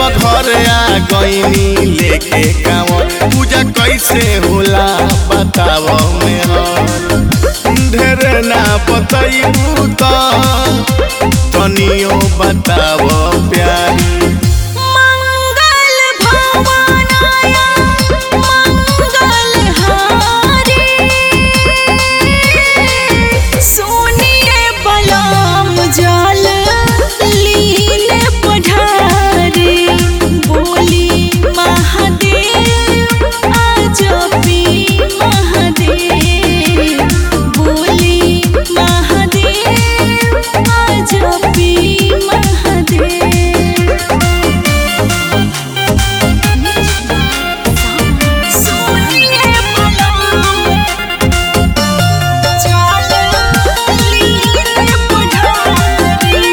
घर आ गईनी लेके कांवर पूजा कैसे होला बताव में हर ढेर ना बतैबू त तनियो बताव प्यारी मंगल भवनाय मंगल हारी सोनिए बलम जल लीले पढ़ारी बोली महादेव आजपी महादेव बोली महादेव आजपी महादेव सोनिए बलम जल लीले पढ़ारी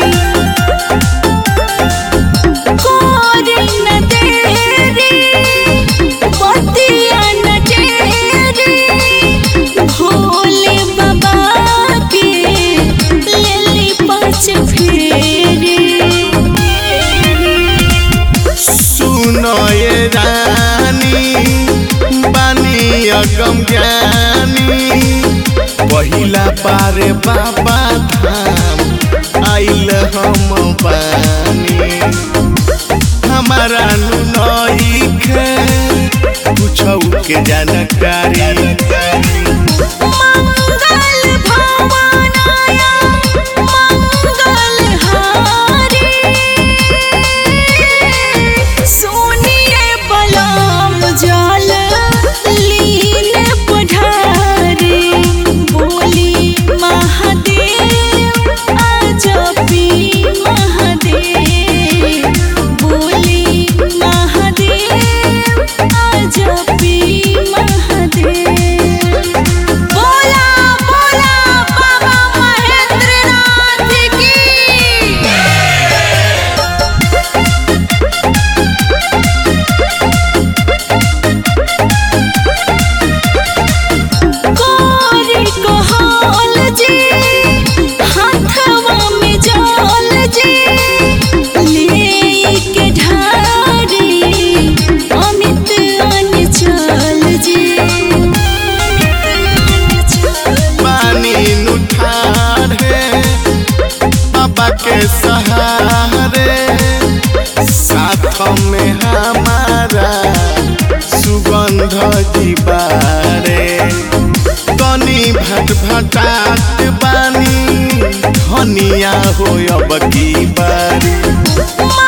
कोरी न तेरी बतिया न तेरी भोले बाबा के लेली पाँच फेरी सुनो ये रानी बानी अगम ज्ञानी पहिला पारे बाबा धाम आइल हम बानी हमारा नई के कुछ के जानकारी मंगल भवनाय मंगल हारी सोनिए बलम जल लीले पढ़ारी बोली महादेव आजपी महादेव बोली महादेव आजपी महादेव बोला बोला बाबा महेंद्रनाथ की कोरी कोहल जी हाथवा में जल जी ले के ढारी अमित अनचल जी पानी नुठारे बाबा के सहारे साथ में हमारा सुगंध जीवारे तनी भट भटात बानी धनिया हो अब की बारी